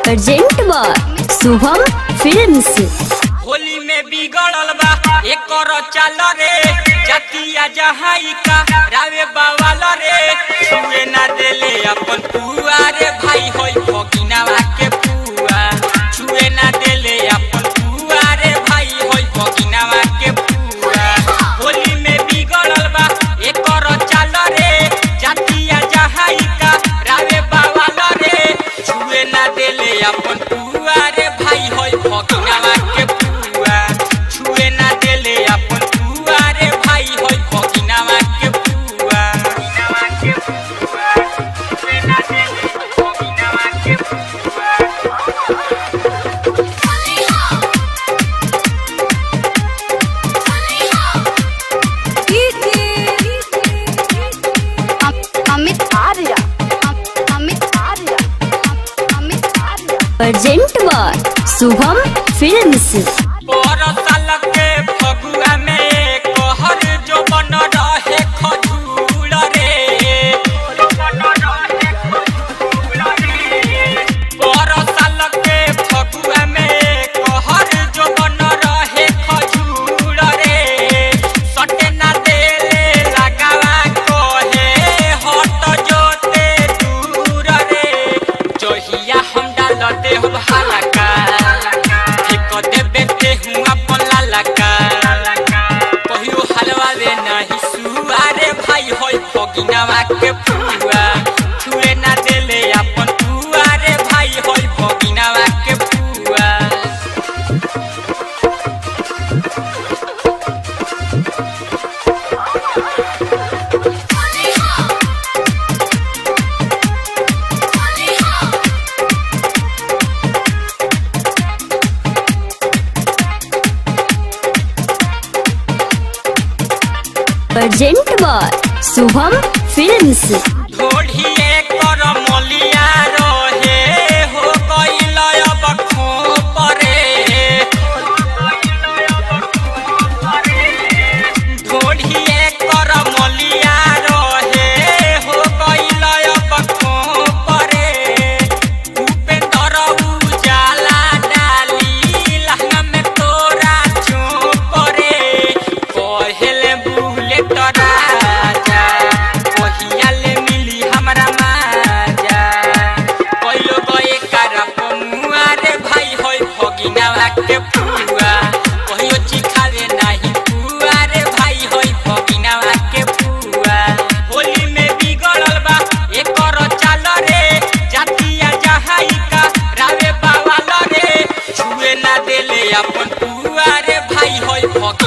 present बा Shubham films Holi में बिगड़ल बा एकर चाल रे जतिया जहाई का रावे बावाल रे छुए ना देले अपन पुआ रे भाई होई फकिनावा के पुआ छुए ना देले अपन पुआ रे भाई होई फकिनावा के पुआ होली में बिगड़ल बा एकर चाल रे जतिया जहाई का रावे बावाल रे छुए ना देले अपन पुआ रे भाई होई फकिनावा के पुआ छुए ना देले अपन पुआ रे भाई होई फकिनावा के पुआ फकिनावा के पुआ छुए ना देले फकिनावा के पुआ अमित आर्या अमित आर्या अमित आर्या प्रेजेंट बा शुभम फिल्म्स बरसाल के फगुआ में कहर जो बन रहे खजूर रे बरसाल के फगुआ में कहर जो बन रहे खजूर रे सटे ना देले लगावा कहे हट जोते दूर रे जहिया हम डाल देहब हलका एक देबे ते हूँ अपन लालका कहियो हलवा रे नहीं सुआरे भाई होई फगिनावा के फुआ छुए ना देले अपन फुआ रे भाई होई फगिनावा के फुआ प्रेजेंट बा शुभम फिल्म्स ढोढ़िए कर मलिया रहे हो गइल अब खोपरे ढोढ़िए कर मलिया रहे हो गइल अब खोपरे उपेंद्र उजाला डाली लहंगा में तोरा चोपरे कहेले बुलेट राजा कहिया ले मिली हमरा माजा कइलो गए कारा पमुआ रे भाई होई फगिनावा के पुआ कहियो चिखावे नाही पुआ रे भाई होई फगिनावा के पुआ होली में बिगड़ल बा एकर चाल रे जातिया जहाई का रावे बावाल रे छुए ना देले अपन पुआ रे भाई होई फग